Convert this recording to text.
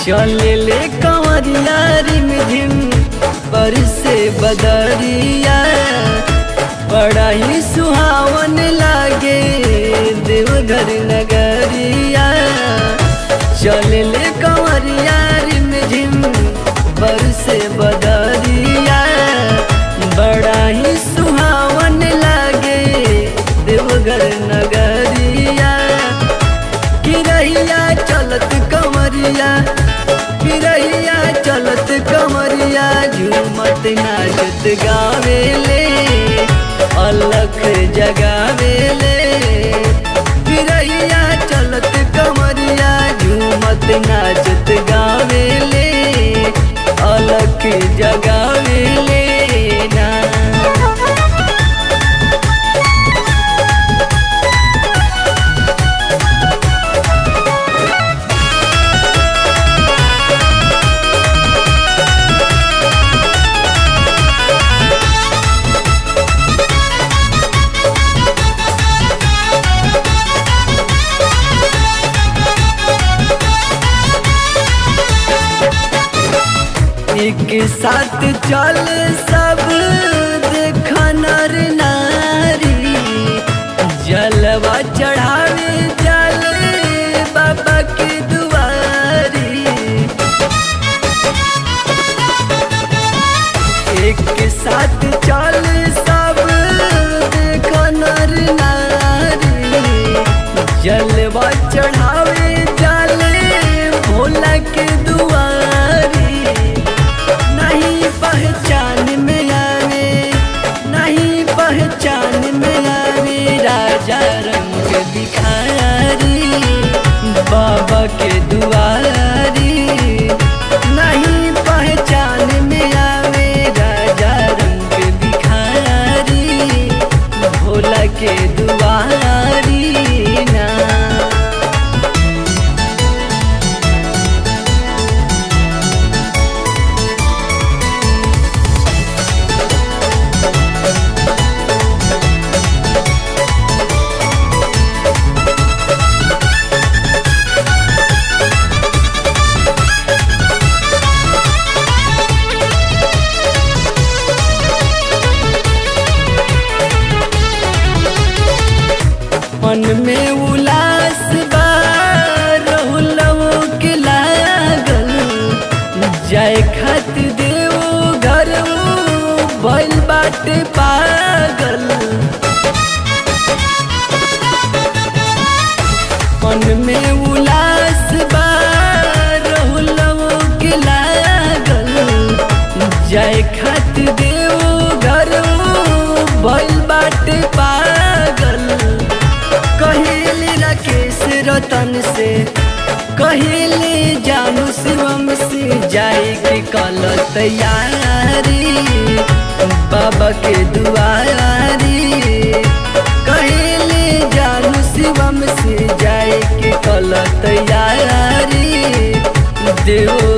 चले ले कंवरिया रिम झिम पर से बदरिया बड़ा ही सुहावन लागे देवघर नगरिया चले ले कंवरिया रिम झिम पर से बदरिया बड़ा ही सुहावन लागे देवघर नगरिया किरैया चलत कमरिया किरैया चलत कमरिया झूमत नाचत गावेले अलख जगावेले किरैया चलत कमरिया झूमत नाचत गावेले अलख जगावेले ना एक साथ चल सब देख नर नारी जलवा चढ़ावे जल बाबा के दुआरी एक साथ चल सब देख नर नारी जलवा चढ़ावे जल भोला के दुआरी नहीं पहचान में आवे नहीं पहचान में आवे राजा रंग भिखारी बाबा के दुआरी नहीं पहचान में आवे राजा रंग भिखारी भोला के दुआरी ना मन में उलास बा रहुलवो के लागल जाए खत देव घर भइल बाटे पागल मन में उलास बा रहुलवो के लागल जाए खत देव घर भइल बाटे पागल कहेली राकेश रतन से कहेली जानू शिवम से जाए के कल तैयारी बाबा के दुआरी कहेली जानू शिवम से जाए के कल तैयारी देव